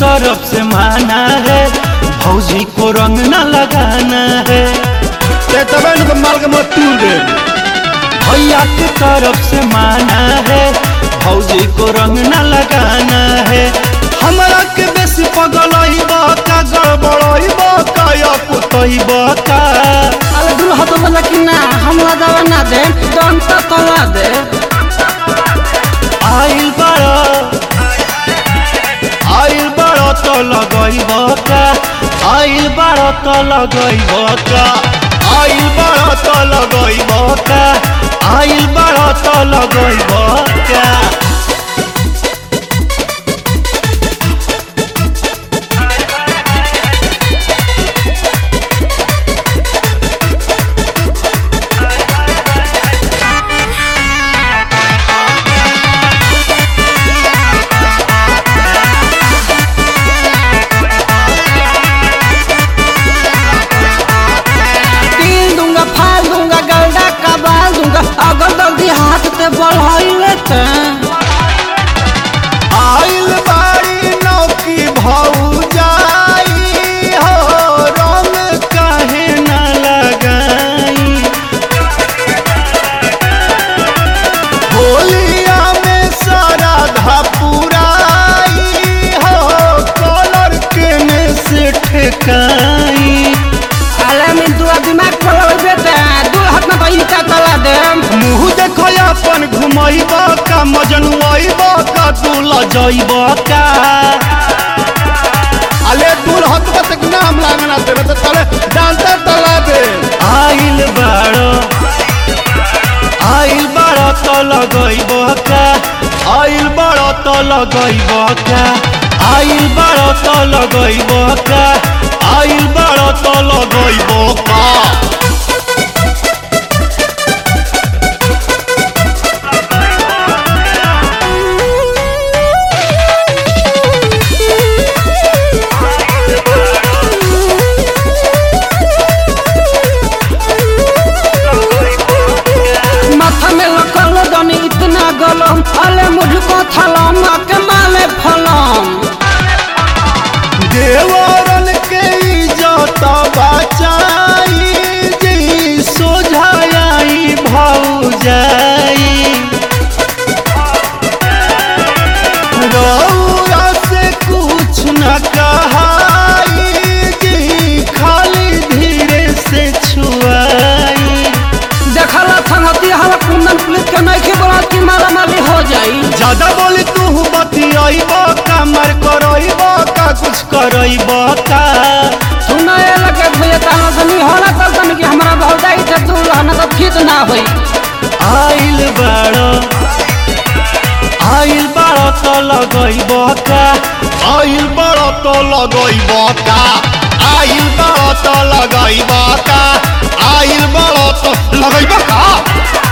तरफ से माना है भौजी को रंग न लगाना है ते तबे न माल के मत तूर दे भैया की तरफ से माना है भौजी को रंग न लगाना है हमरा के बेसी पगलइबा का गड़बड़इबा का या पुतइबा का अरे दूल्हा तो बोला कि ना हमला दवा ना दे डंटा तला दे आइल बड़ा आइल बड़ा तो लगइबा का आइल बड़ा तो लगइबा का आइल बड़ा तो लगइबा का आइल बड़ा तो लगइबा का पील दूंगा फाल दूंगा गलडा का बाल दूंगा अगर जल्दी हाथ से बढ़ाइले ते आइल बाड़ी नौकी भौजाई हो रंग काहे न लगाई होलिया में सारा धपुराई हो कलर के में से ठेकाई अरे में दुआ दिमाग खोल बेटे दू हाथ में भाई का तला दे मुँह देखो अपन घुमैब का मजनुआब का तू लजैब का अले दूर हत बत नाम लागना दे तो तले डांटा तला दे आइल बाड़ो आइल बाड़ो तो लगैब का आइल बाड़ो तो लगैब का आइल बाड़ो तो लगैब का आइल बाड़ो तो लगैब का माथा में लकल दनी इतना गलम अले मुझको थलम के माले फलम देवरन के इज्जत बचाई जी सोझाई भौजाई रौरा से कुछ न कहाई जी खाली धीरे से छुआई देखला संगति हला कुंदन पुलिस के नहीं के बोला कि मारा मारी हो जाई ज्यादा बोली तू बतियाब का मर करब का कुछ करब का सुना ये लगे भैया ताना सनी होला तब तन कि हमरा भौजाई से दूर रहना तो फिट ना होई आइल बाड़ो आइल बाड़ो तो लगैब का आइल बाड़ो तो लगैब का आइल बाड़ो तो लगैब का आइल बाड़ो तो लगैब का